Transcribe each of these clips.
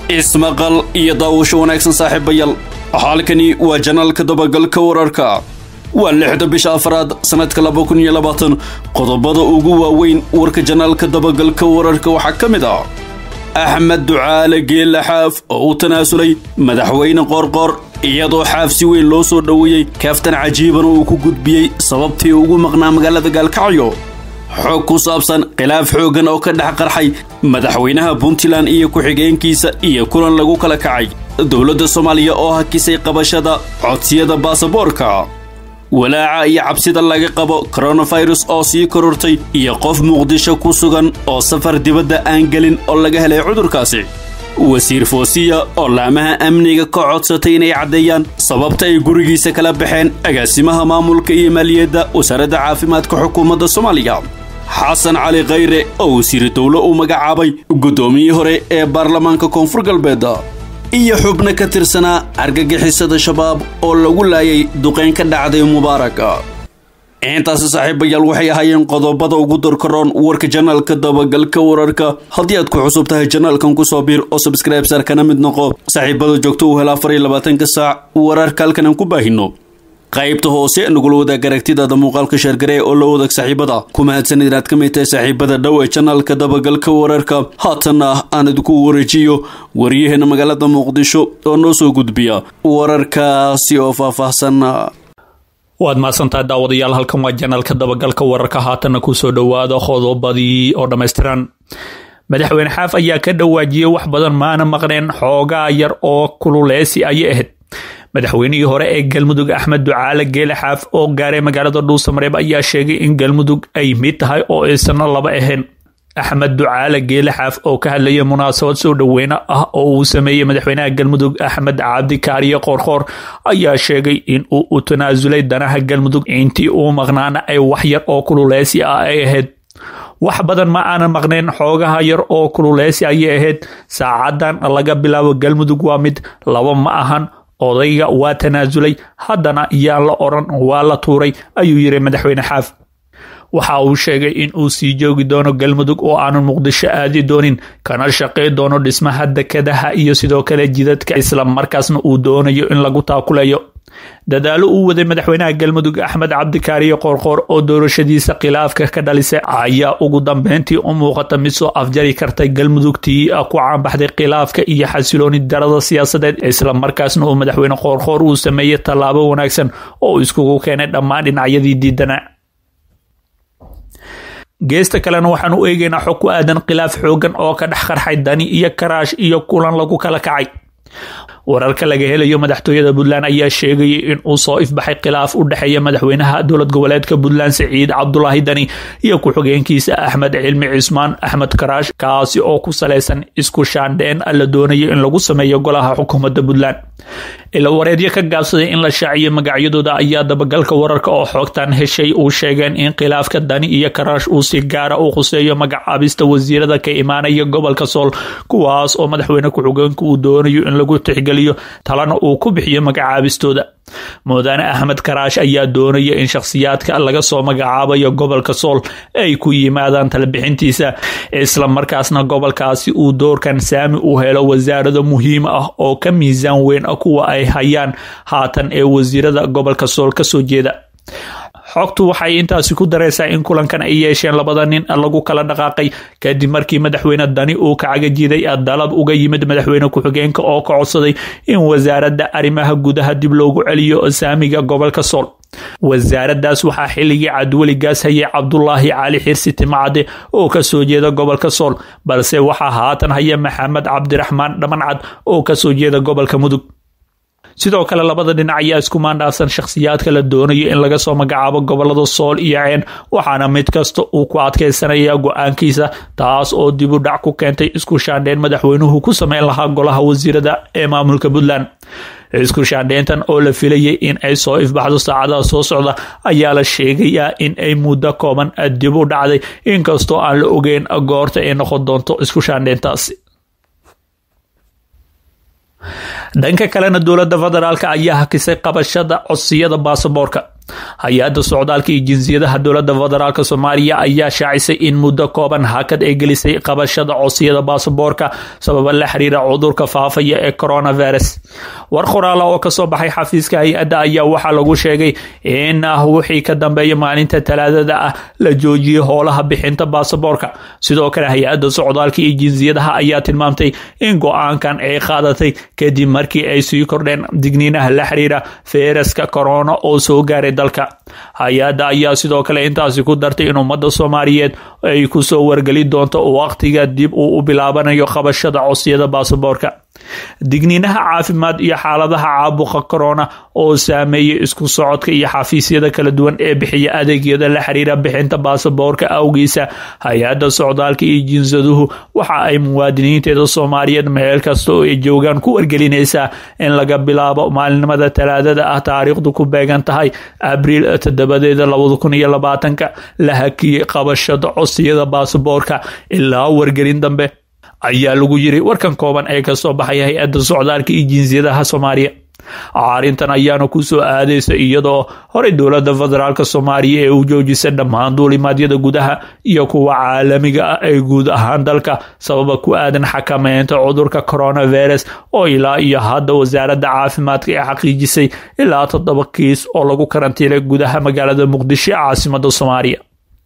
ismaqal iyo daawasho wanaagsan saaxiibayaal halkani waa janaalka dabagalka wararka waa lixda bisha afraad sannadka laba kun iyo labaatan qodobada ugu waaweyn warka janaalka dabagalka wararka waxaa ka mid ah axmed ducaale geelle xaaf oo u tanaasulay madaxweyne qoorqoor iyadoo xaaf si weyn loo soo dhoweeyey kaaftan cajiibana uu ku gudbiyey sababtii ugu maqnaa magaalada gaalkacyo xog ku saabsan khilaaf xooggan oo ka dhex qarxay madaxweynaha puntland iyo ku-xigeenkiisa iyo kulan lagu kala kacay dowladda soomaaliya oo hakisay qabashada codsiyada baasaboorka walaaca iyo cabsida laga qabo koronafirus oo sii korortay iyo qof muqdisho ku sugan oo safar dibadda aan gelin oo laga helay cudurkaasi wasiir foosiya oo laamaha amniga ka codsatay inay caddeeyaan sababta ay gurigiisa kala baxeen agaasimaha maamulka iyo maaliyadda wasaaradda caafimaadka xukuumadda soomaaliya xasan cali khayre oo wasiir dowlo uu magacaabay guddoomiyii hore ee baarlamaanka koonfur galbeed iyo xubno ka tirsanaa argagixisada shabaab oo lagu laayay duqeyn ka dhacday mubaaraka intaasi saaxiibayaal waxay ahaayeen qodobada ugu dorkaroon warka janaalka dabagalka wararka haddii aad ku cusub tahay janaalkan kusoo biir oo sabscribe saar kana mid noqo saaxiibada joogto uu hela afar iyo labaatanka saac wararka halkan aan ku baahino qaybta hoose nagula wadaag aragtidaada muuqaalka sheergaree oo la wadaag saaxiibada ku mahadsanid inaad ka mid tahay saaxiibada dhow ee janaalka dabagalka wararka haatanna aan idinku wareejiyo waryaheena magaalada muqdisho oo noo soo gudbiya wararkaasi oo faahfaahsan waad mahadsantahay daawadayaal halkan waa janaalka dabagalka wararka haatanna kusoo dhowaada qodobadii oo dhammaystiran madaxweyne xaaf ayaa ka dhawaajiyey wax badan maana maqneen xoogaa yar oo kululeysi ayay ahayd madaxweynihii hore ee galmudug axmed ducaale geele xaaf oo gaaray magaalada dhuusamareeb ayaa sheegay in galmudug ay mid tahay oo aysanna laba ahayn axmed ducaale geele xaaf oo ka hadlayay munaasabad soo dhoweyne ah oo uu sameeyey madaxweynaha galmudug axmed cabdi kaariye qoorqoor ayaa sheegay in uu u tanaasulay danaha galmudug intii uu maqnaana ay wax yar oo kululeysi ah ay ahayd wax badan ma aanan maqnayn xoogaha yar oo kululeysi ayay ahayd saacadan laga bilaabo galmudug waa mid laba ma ahan odayga waa tanaasulay haddana yaan la odran waa la tuuray ayuu yiri madaxweyne xaaf waxa uu sheegay in uu sii joogi doono galmudug oo aanan muqdisho aadi doonin kana shaqey doono dhismaha dekadaha iyo sidoo kale jidadka isla markaasna uu doonayo in lagu taakulayo dadaalo uu waday madaxweynaha galmudug axmed cabdikaariye qoorqoor oo doorashadiisa khilaafka ka dhalisay ayaa ugu dambeyntii u muuqata mid soo afjari kartay galmudugtii ku caanbaxday khilaafka iyo xasilooni darada siyaasadeed isla markaasna uu madaxweyne qoorqoor uu sameeyey tallaabo wanaagsan oo iskugu keenay dhammaan dhinacyadii diidana geesta kalena waxaan u eegaynaa xog ku aadan khilaaf xoogan oo ka dhex qarxay dani iyo karaash iyo kulan lagu kala kacay wararka laga helayo madaxtooyada puntland ayaa sheegayay in uu soo ifbaxay khilaaf u dhexeeya madaxweynaha dowlad goboleedka puntland siciid cabdulaahi dani iyo ku-xigeenkiisa axmed cilmi cismaan axmed karaash kaasi oo ku salaysan isku shaandheen la doonayo in lagu sameeyo golaha xukuumadda puntland ilawareedyo ka gaabsaday in la shaaciyo magacyadooda ayaa dabagalka wararka oo xoogtan heshay uu sheegeen in khilaafka dani iyo karaash uu si gaara u khuseeyo magacaabista wasiirada ka imaanaya gobolka sool kuwaas oo madaxweyne ku-xigeenka uu doonayo in lagu tixgeliyo talana uu ku bixiyo magacaabistooda muudane axmed karaash ayaa doonaya in shakhsiyaadka laga soo magacaabayo gobolka sool ay ku yimaadaan talabixintiisa isla markaasna gobolkaasi uu doorkan saami u helo wasaarado muhiim ah oo ka miisaan weyn kuwa ay hayaan haatan ee wasiirada gobolka sool ka soo jeeda xogtu waxay intaasi ku dareysaa in kulankan ay yeesheen labada nin lagu kala dhaqaaqay kadib markii madaxweyne dani uu ka cagajiday dalab uga yimid madaxweyne ku-xigeenka oo ka codsaday in wasaaradda arrimaha gudaha dib loogu celiyo saamiga gobolka sool wasaaradaas waxaa xilligii cadweligaas hayay cabdulaahi cali xirsi timacade oo kasoo jeeda gobolka sool balse waxaa haatan haya maxamed cabdiraxmaan dhamancad oo kasoo jeeda gobolka mudug sidoo kale labada dhinac ayaa isku maandhaafsan shakhsiyaadka la doonayo in laga soo magacaabo gobolada sool iyo ceen waxaana mid kasta uu ku adkeysanaya go-aankiisa taas oo dib u dhac ku keentay isku shaandheyn madaxweynuhu ku sameyn lahaa golaha wasiirada ee maamulka puntland isku shaandheyntan oo la filayay in ay soo ifbaxdo saacadaha soo socda ayaa la sheegayaa in ay muddo kooban dib u dhacday inkastoo aan la ogeyn goorta ay noqon doonto isku shaandheyntaasi dhanka kalena dowladda federaalk ayaa hakisay qabashada codsiyada baasaboorka hay-adda socdaalka iyo jinsiyadaha dowladda federaalk soomaaliya ayaa shaacisay in muddo kooban hakad ay gelisay qabashada codsiyada baasaboorka sababa la xiriira cudurka faafaya ee coronavirus war qoraala oo kasoo baxay xafiiska hay-adda ayaa waxaa lagu sheegay in wixii ka dambeeya maalinta talaadada ah la joojiyey howlaha bixinta baasaboorka sidoo kale hay-adda socdaalka iyo jinsiyadaha ayaa tilmaamtay in go-aankan ay qaadatay kadib markii ay sii kordheen digniinaha la xiriira feyraska corona oo soo gaaray dalka hay-adda ayaa sidoo kale intaasi ku dartay in ummadda soomaaliyeed ay kusoo wargeli doonto waqtiga dib uu u bilaabanayo qabashada codsiyada baasaboorka digniinaha caafimaad iyo xaaladaha caabuqa corona oo saameeyay isku socodka iyo xafiisyada kala duwan ee bixiya adeegyada la xiriira bixinta baasaboorka awgiisa hay-adda socdaalka iyo jinsaduhu waxa ay muwaadiniinteeda soomaaliyeed meel kasta oo ay joogaan ku wargelinaysaa in laga bilaabo maalinimada talaadada ah taariikhdu ku beegan tahay abriil toddobadeeda labada kun iyo labaatanka la hakiyey qabashada codsiyada baasaboorka ilaa wargelin dambe ayaa lagu yiri warkan kooban ee kasoo baxaya hay-adda socdaalka iyo jinsiyadaha soomaaliya arrintan ayaana kusoo aadaysa iyadoo horey dowladda federaalk soomaaliya ee u joojisay dhammaan duulimaadyada gudaha iyo kuwa caalamiga ah ee guud ahaan dalka sababa ku aadan xakameynta cudurka coronavirus oo ilaa iyo hadda wasaaradda caafimaadka ee xaqiijisay ilaa toddoba kiis oo lagu karantiilay gudaha magaalada muqdisho ee caasimada soomaaliya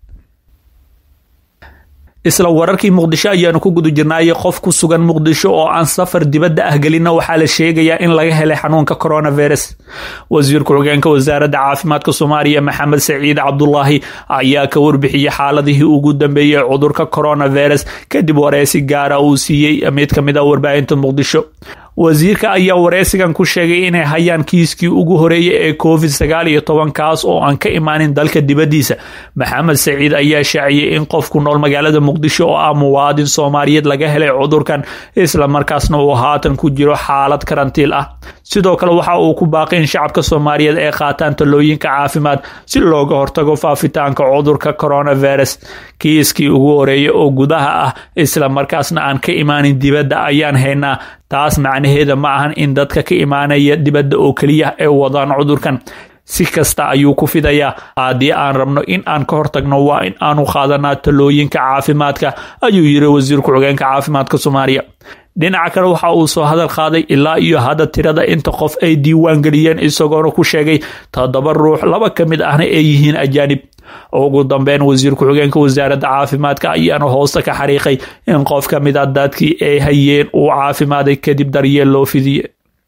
isla wararkii muqdisho ayaanu ku guda jirnaayay qof ku sugan muqdisho oo aan safar dibadda ah gelinna waxaa la sheegayaa in laga helay xanuunka coronavirus wasiirka xogeenka wasaaradda caafimaadka soomaaliya maxamed saciid cabdulaahi ayaa ka warbixiyey xaaladihii ugu dambeeyey cudurka coronavirus kadib wareysi gaara uu siiyey mid ka mid a warbaahinta muqdisho wasiirka ayaa wareysigan ku sheegay inay hayaan kiiskii ugu horeeyay ee covid sagaal iyo toban kaas oo aan ka imaanin dalka dibaddiisa maxamed saciid ayaa shaaciyey in qof ku nool magaalada muqdisho oo ah muwaadin soomaaliyeed laga helay cudurkan isla markaasna uu haatan ku jiro xaalad karantiil ah sidoo kale waxa uu ku baaqay in shacabka soomaaliyeed ay qaataan talooyinka caafimaad si looga hortago faafitaanka cudurka coronavirus kiiskii ugu horeeyay oo gudaha ah isla markaasna aan ka imaanin dibadda ayaan haynaa taas macnaheeda ma ahan in dadka ka imaanaya dibadda oo keliya ay wadaan cudurkan si kasta ayuu ku fidayaa haddii aan rabno in aan ka hortagno waa in aanu qaadanaa talooyinka caafimaadka ayuu yiri wasiirku xogeenka caafimaadka soomaaliya dhinaca kale waxa uu soo hadal qaaday ilaa iyo hadda tirada inta qof ay diiwaan geliyeen isagoona ku sheegay toddoba ruux laba ka mid ahna ay yihiin ajaanib ugu dambeyn wasiir ku-xigeenka wasaaradda caafimaadka ayaana hoosta ka xariiqay in qof ka mid a dadkii ay hayeen uu caafimaaday kadib daryeel loo fidiye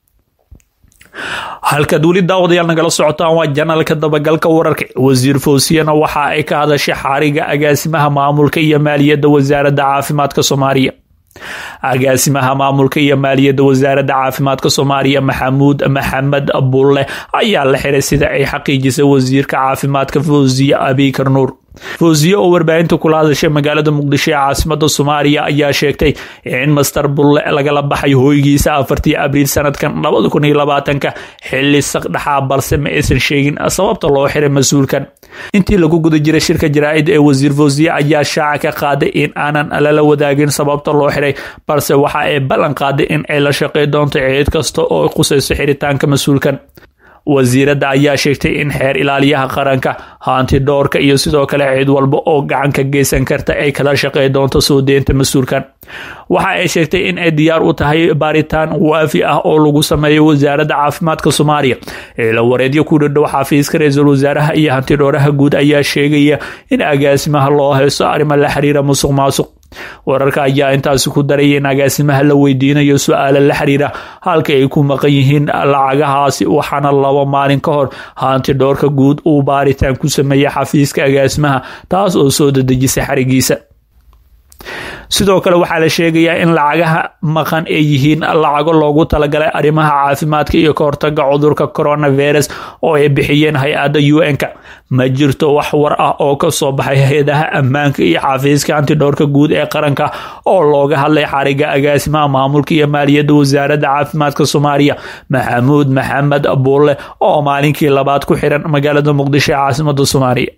halkaad weli daawadayaal nagala socotaan waa janalka dabagalka wararka wasiir fawsiyana waxa ay ka hadashay xariga agaasimaha maamulka iyo maaliyadda wasaaradda caafimaadka soomaaliya agaasimaha maamulka iyo maaliyadda wasaaradda caafimaadka soomaaliya maxamuud maxamed bulle ayaa la xiray sida ay xaqiijisay wasiirka caafimaadka fawsiye abikar nuur fawsiye oo warbaahinta kula hadashay magaalada muqdisho ee caasimada soomaaliya ayaa sheegtay in master bulle lagala baxay hooygiisa afartii abriil sanadkan labada kun iyo labaatanka xili saqdhaxaa balse ma aysan sheegin sababta loo xiray mas-uulkan intii lagu guda jiray shirka jaraa-id ee wasiir fawsiye ayaa shaaca ka qaaday in aanan lala wadaagin sababta loo xiray balse waxa ay ballan qaaday in ay la shaqey doonto ciid kasta oo qusayso xiritaanka mas-uulkan wasiiradda ayaa sheegtay in xeer ilaaliyaha qaranka hanti dhowrka iyo sidoo kale ciid walba oo gacan ka geysan karta ay kala shaqey doonto soo deynta mas-uulkan waxa ay sheegtay in ay diyaar u tahay baaritaan waafi ah oo lagu sameeyo wasaaradda caafimaadka soomaaliya eela wareedyo ku dhadhow xafiiska ra-iisul wasaaraha iyo hanti dhowraha guud ayaa sheegaya in agaasimaha loo haysto arrimo la xiriira musuq maasuq wararka ayaa intaasi ku daraya in agaasimaha la weydiinayo su-aala la xiriira halka ay ku maqan yihiin lacagahaasi waxaana laba maalin ka hor hanti dhowrka guud uu baaritaan ku sameeyey xafiiska agaasimaha taas oo soo dadejisay xarigiisa sidoo kale waxaa la sheegayaa in lacagaha maqan ay yihiin lacago loogu talagalay arrimaha caafimaadka iyo ka hortaga cudurka coronavirus oo ay bixiyeen hay-adda u n-ka ma jirto wax war ah oo ka soo baxay hay-adaha ammaanka iyo xafiiska antidhowrka guud ee qaranka oo looga hadlay xariga agaasimaha maamulka iyo maaliyadda wasaaradda caafimaadka soomaaliya maxamuud maxamed buulle oo maalinkii labaad ku xiran magaalada muqdisho ee caasimada soomaaliya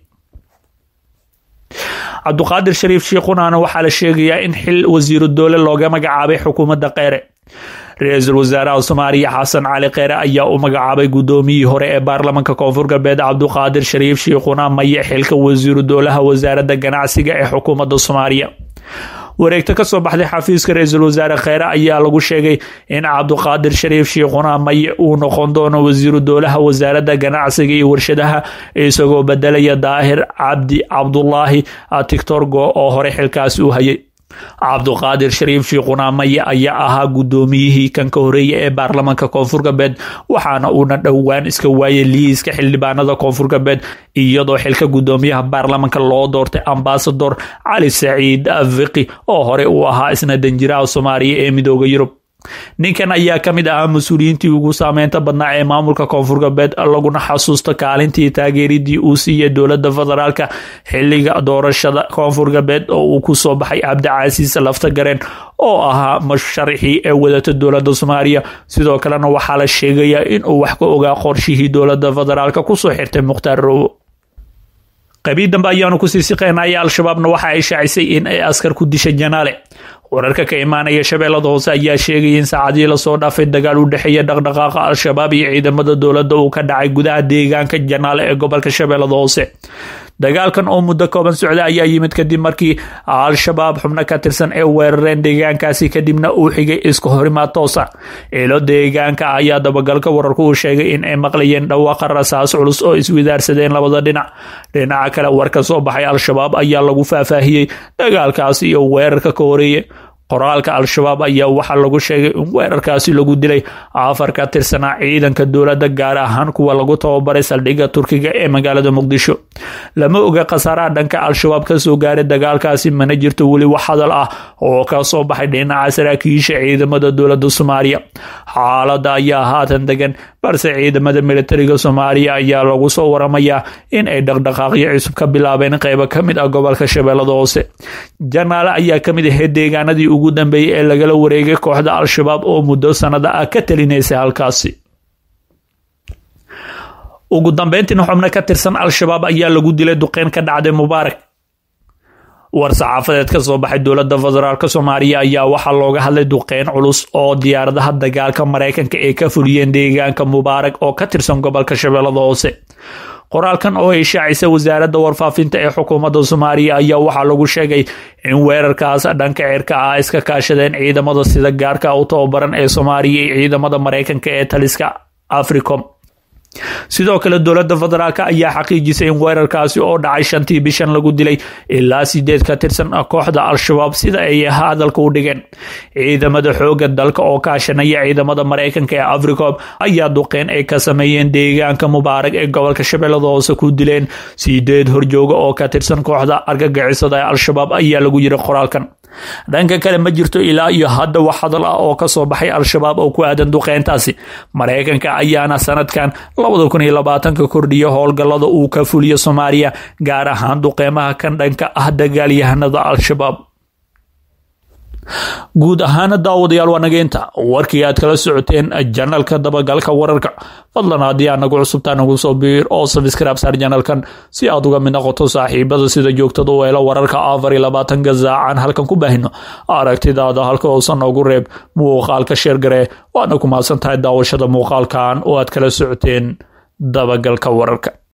cabduqaadir shariif shiikhunana waxaa la sheegayaa in xil wasiiru doole looga magacaabay xukuumadda kheyre ra-iisul wasaaraha soomaaliya xasan cali kheyre ayaa u magacaabay guddoomiyihii hore ee baarlamaanka koonfur galbeed cabduqaadir shariif shiikhuna maye xilka wasiiru dowlaha wasaaradda ganacsiga ee xukuumadda soomaaliya wareegto kasoo baxday xafiiska ra-iisul wasaare kheyre ayaa lagu sheegay in cabduqaadir shariif shiikhuna maye uu noqon doono wasiiru dowlaha wasaaradda ganacsiga iyo warshadaha isagoo bedelaya daahir cabdi cabdulaahi tictorgo oo hore xilkaasi u hayay cabduqaadir shariif shiikhuna maye ayaa ahaa guddoomiyihii kan ka horeeya ee baarlamaanka koonfur galbeed waxaana uuna dhowaan iska waayay liiska xildhibaanada koonfur galbeed iyadoo xilka guddoomiyaha baarlamaanka loo doortay ambasador cali saciid fiqi oo hore uu ahaa isna danjiraha soomaaliya ee midooda yurub ninkan ayaa ka mid ahaa mas-uuliyiintii ugu saameynta badnaa ee maamulka koonfur galbeed laguna xasuusto kaalintii taageeridii uu siiyey dowladda federaalka xiliga doorashada koonfur galbeed oo uu ku soo baxay cabdicasiis laftagareen oo ahaa musharaxii ee wadata dowladda soomaaliya sidoo kalena waxaa la sheegayaa inuu wax ka ogaa qorshihii dowladda federaalka kusoo xirtay mukhtaar rowo qabiil dambe ayaanu kusii siqeynaya al-shabaabna waxa ay shaacisay in ay askar ku dishay janaale wararka ka imaanaya shabeellada hoose ayaa sheegaya in saacadii lasoo dhaafay dagaal u dhexeeya dhaqdhaqaaqa al-shabaab iyo ciidamada dowladda uu ka dhacay gudaha deegaanka janaale ee gobolka shabeellada hoose dagaalkan oo muddo kooban socda ayaa yimid kadib markii al-shabaab xubno ka tirsan ee weerareen deegaankaasi kadibna uu xigay iska horimaad toosa ilo deegaanka ayaa dabagalka wararku uu sheegay in ay maqlayeen dhawaaqa rasaas culus oo iswidaarsadeen labada dhinac dhinaca kale war ka soo baxay al-shabaab ayaa lagu faahfaahiyey dagaalkaasi iyo weerarka ka horeeye qoraalka al-shabaab ayaa waxaa lagu sheegay in weerarkaasi lagu dilay afar ka tirsanaa ciidanka dowladda gaar ahaan kuwa lagu tababaray saldhigga turkiga ee magaalada muqdisho lama oga khasaaraha dhanka al-shabaab kasoo gaaray dagaalkaasi mana jirto weli wax hadal ah oo ka soo baxay dhinaca saraakiisha ciidamada dowladda soomaaliya xaaladda ayaa haatan degan balse ciidamada militariga soomaaliya ayaa lagu soo waramayaa in ay dhaqdhaqaaqyo cusub ka bilaabeen qeybo ka mid ah gobolka shabeellada hoose janaale ayaa ka mid ahayd deegaanadii ugu dambeeyey ee lagala wareegay kooxda al-shabaab oo muddo sanada ah ka talinaysay halkaasi ugu dambeyntiina xubno ka tirsan al-shabaab ayaa lagu dilay duqeyn ka dhacday mubaarak war saxaafadeed ka soo baxay dowladda federaalk soomaaliya ayaa waxaa looga hadlay duqeyn culus oo diyaaradaha dagaalka maraykanka ee ka fuliyeen deegaanka mubaarak oo ka tirsan gobolka shabeellada hoose qoraalkan oo ay shaacisa wasaaradda warfaafinta ee xukuumadda soomaaliya ayaa waxaa lagu sheegay in weerarkaas dhanka cirka ah iska kaashadeen ciidamada sida gaarka u tababaran ee soomaaliya iyo ciidamada maraykanka ee taliska africom sidoo kale dowladda federaalk ayaa xaqiijisay in weerarkaasi oo dhacay shantii bishan lagu dilay ilaa sideed ka tirsan kooxda al-shabaab sida ay hadalka u dhigeen ciidamada xooga dalka oo kaashanaya ciidamada maraykanka ee africom ayaa duqeyn ay ka sameeyeen deegaanka mubaarak ee gobolka shabeellada hoose ku dileen sideed horjooga oo ka tirsan kooxda argagixisada ee al-shabaab ayaa lagu yiri qoraalkan dhanka kale ma jirto ilaa iyo hadda wax hadal ah oo kasoo baxay al-shabaab oo ku aadan duqeyntaasi maraykanka ayaana sanadkan labada kun iyo labaatanka kordhiya howlgallada uu ka fuliyo soomaaliya gaar ahaan duqeymaha kan dhanka ah dagaalyahanada al-shabaab guud ahaana daawadayaal waa nageynta warkii aad kala socoteen janalka dabagalka wararka fadlan haddii aad nagu cusubtaa nagu soo biir oo sabskraib saar janalkan si aad uga mid noqoto saaxiibada sida joogtada u helo wararka afar iyo labaatanka saacan halkan ku baahino aragtidaada halka hoosa noogu reeb muuqaalka sheergaree waadna ku mahadsan tahay daawashada muuqaalkan oo aad kala socoteen dabagalka wararka